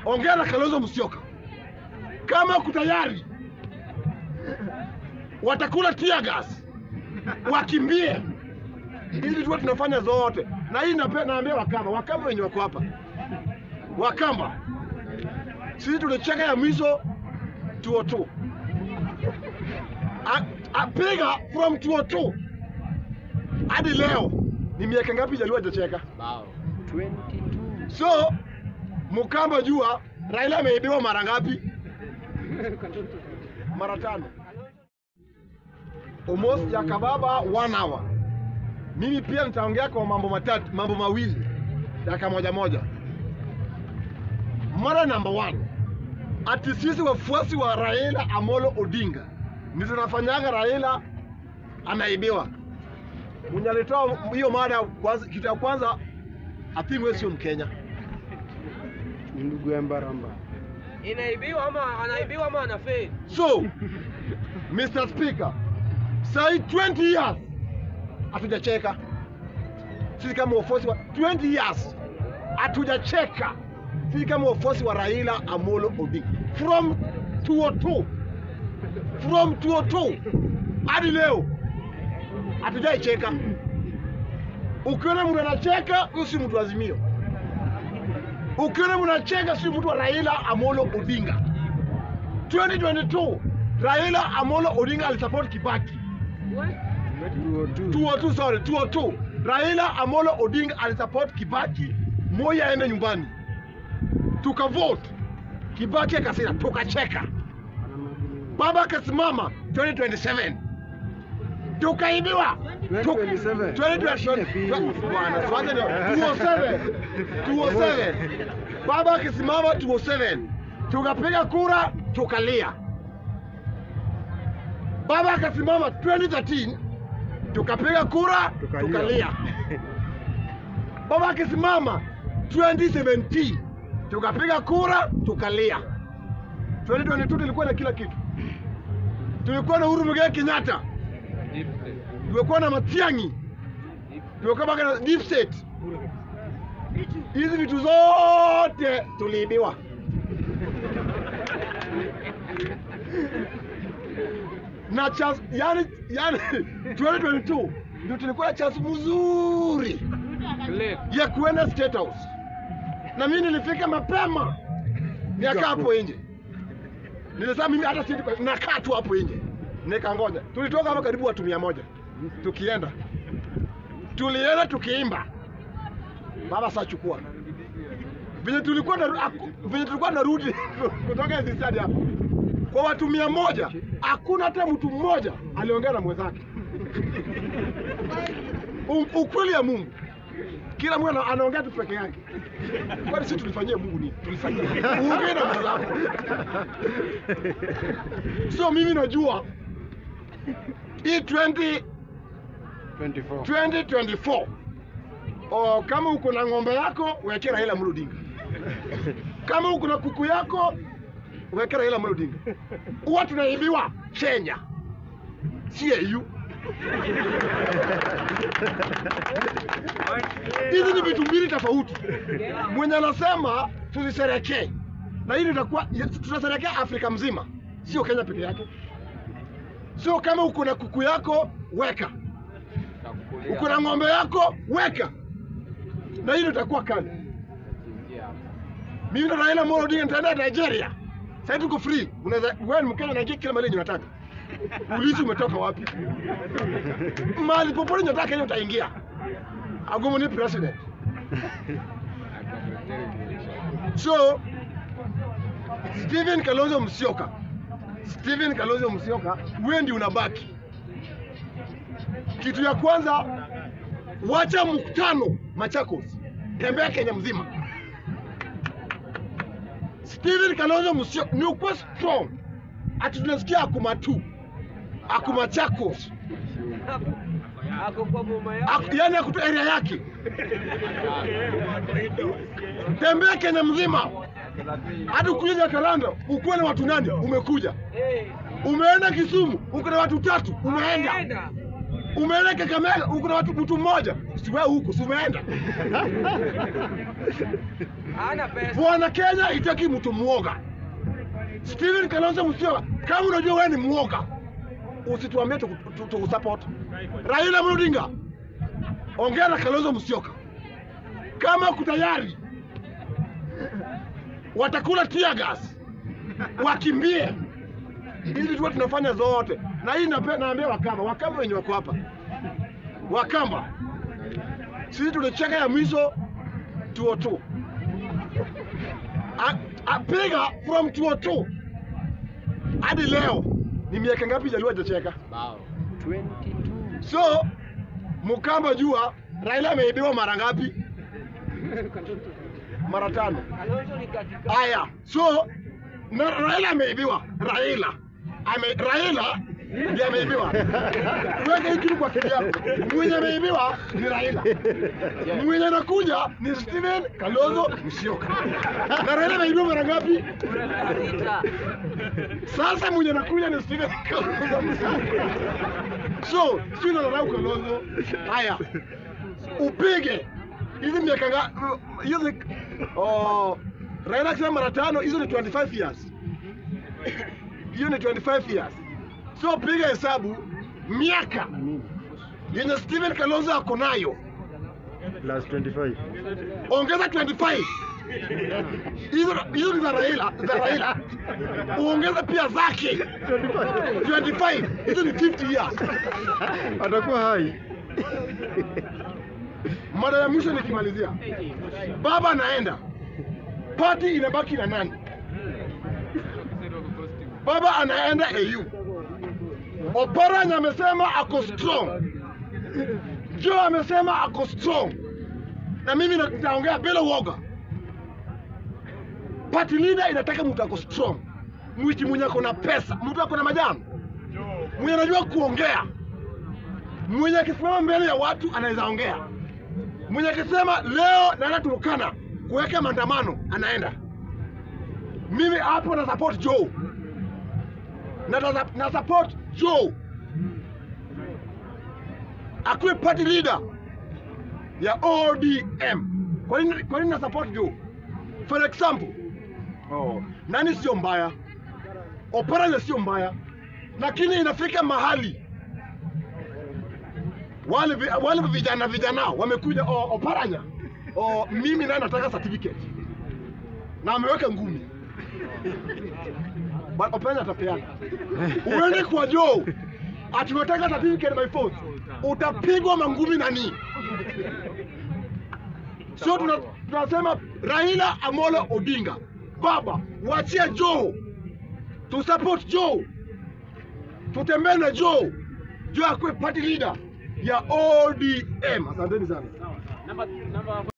ongea na Kalonzo Musyoka kama kutayari watakula tear gas wakimbie hizi tu tunafanya zote, na hii nape- naambia Wakamba, Wakamba wenye wako hapa, Wakamba sisi tulicheka ya mwisho 202 A- apiga from 202 hadi leo ni miaka ngapi Jaluo hajacheka? Bao. So Mkamba jua Raila ameibiwa mara ngapi? Mara tano. Almost ya kababa one hour. Mimi pia nitaongea kwa mambo matatu, mambo mawili dakika moja moja. Mara number one, ati sisi wafuasi wa Raila Amolo Odinga ndio tunafanyaga Raila anaibiwa. Mwenye alitoa hiyo mada kwanza, kitu ya kwanza ati wewe sio Mkenya. Ni ndugu ya Mbaramba. Inaibiwa ama anaibiwa ama anafeli? So, Mr. Speaker, sai 20 years hatujacheka sisi kama wafuasi wa 20 years hatujacheka sisi kama wafuasi wa Raila Amolo Odinga from 202 from 202 hadi leo hatujaicheka. Ukiona mtu anacheka, huyo si mtu wa Azimio. Ukiona mtu anacheka, si mtu wa Raila Amolo Odinga. 2022 Raila Amolo Odinga alisupport Kibaki. 202 sorry, 202. Raila Amolo Odinga alisupport Kibaki, Moi aende nyumbani. Tukavote. Kibaki akasema tukacheka. Baba akasimama 2027. Tukaibiwa. Tuk- 2027. 2027. Bwana, tuanze ndio. 207. 207. Baba akisimama 207. Tukapiga kura, tukalia. Baba akasimama 2013 tukapiga kura Tukalia. tukalia. Baba akisimama 2017 tukapiga kura tukalia. 2022 tulikuwa na kila kitu. Tulikuwa na Uhuru Muigai Kenyatta, tulikuwa na Matiang'i, tulikuwa mpaka na deep state. Hizi vitu zote tuliibiwa. na chance yani, yani 2022 ndio tulikuwa na chance mzuri ya kuenda State House, na mimi nilifika mapema, niakaa hapo nje. Nilisema mimi hata si nakaa tu hapo nje, nikangoja. Tulitoka hapa karibu watu mia moja tukienda, tulienda tukiimba, baba saa chukua venye tulikuwa na venye tulikuwa narudi kutoka hizi stadi hapa kwa watu mia moja hakuna hata mtu mmoja aliongea na mwenzake. U- Ukweli ya Mungu, kila mtu ana- anaongea tu peke yake. Kwani sisi tulifanyia Mungu nini? Tulifanyia uongee na mwenzako. So mimi najua hii 20 24. 2024 o, kama uko na ng'ombe yako weke Raila Amolo Odinga, kama uko na kuku yako weke Raila Amolo Odinga. Huwa tunaibiwa Kenya, si EU. Hizi ni vitu mbili tofauti. Mwenye anasema tuzisherekee, na hili itakuwa tutasherekea Afrika mzima, sio Kenya peke yake. Sio kama uko na kuku yako weka uko na ng'ombe yako weka, na hilo itakuwa kali. Mimi na Raila Amolo Odinga nitaenda Nigeria. Sasa tuko free. Unaweza wewe ni Mkenya unaingia kila mahali yenye unataka. Ulizi umetoka wapi? Mahali popote unataka Kenya utaingia. Agomo ni president. So Stephen Kalonzo Musyoka. Stephen Kalonzo Musyoka, wewe ndio unabaki. Kitu ya kwanza, wacha mkutano Machakos, tembea Kenya mzima. Stephen Kalonzo Musyoka ni ukuwa strong, ati tunasikia akuma tu akuma Machakos, Ako kwa boma yao. Ak- yani akutu area yake, tembea Kenya mzima, hadi ukuja Jakaranda ukuwe na watu nane, umekuja Eh, umeenda Kisumu uko na watu tatu, umeenda anaenda. umeenda Kakamega, uko na watu mtu mmoja, siwe huko, si umeenda Hana pesa. Bwana Kenya itaki mtu mwoga. Steven Kalonzo Musyoka, kama unajua wewe ni mwoga, usituambie tukusupport. Tuku, tuku support. Raila Amolo Odinga, ongea na Kalonzo Musyoka, kama kutayari watakula tear gas, wakimbie ili tuwe tunafanya zote. Na hii nape- naambia Wakamba, Wakamba wenye wako hapa, Wakamba, sisi tulicheka ya mwisho 202 A- apiga from 202 hadi leo ni miaka ngapi Jaluo hajacheka? 22. So Mkamba jua Raila ameibiwa mara ngapi? Mara tano. Kalonzo ni katika. Haya, so na Raila ameibiwa. Raila ame Raila ndiye ameibiwa. Weka hii kitu kwa akili yako. Mwenye ameibiwa ni Raila, mwenye anakuja ni Steven Kalonzo Musyoka. Na Raila ameibiwa mara ngapi? Sita. Sasa mwenye anakuja ni Steven Kalonzo Musyoka. So sio nadharau Kalonzo. Haya, upige hizi miaka nga hizi oh, Raila akisema mara tano, hizo ni 25 years. Hiyo ni 25 years. So piga hesabu miaka yenye Steven Kalonzo ako nayo, Plus 25. ongeza 25 hizo hizo ni za Raila, za Raila uongeze pia zake 25, hizo ni 50 years. Atakuwa hai. Mara ya mwisho nikimalizia, baba anaenda, pati inabaki na nani? Baba anaenda AU. Oparanya amesema ako strong, Joe amesema ako strong, na mimi na- nitaongea bila uoga. Party leader inataka mtu ako strong, mwichi mwenye ako na pesa, mtu ako na majani, mwenye anajua kuongea, mwenye akisimama mbele ya watu anaweza ongea mwenye akisema leo naenda Turkana kuweka maandamano anaenda. Mimi hapo na support Joe na, na, na support Joe akuwe party leader ya ODM. Kwa nini kwa nini na support Joe? For example, oh, nani sio mbaya, Oparanya sio mbaya, lakini inafika mahali wale vi- wale vijana vijana wamekuja oh, Oparanya oh, mimi naye nataka certificate na ameweka ngumi Ba- Oparanya atapeana. Uende kwa Joe ati unataka certificate by force, utapigwa mangumi nani? Sio tuna, tunasema Raila Amolo Odinga, baba, wachia Joe, tu support Joe, tutembee na Joe, Joe akuwe party leader ya ODM. Asanteni sana.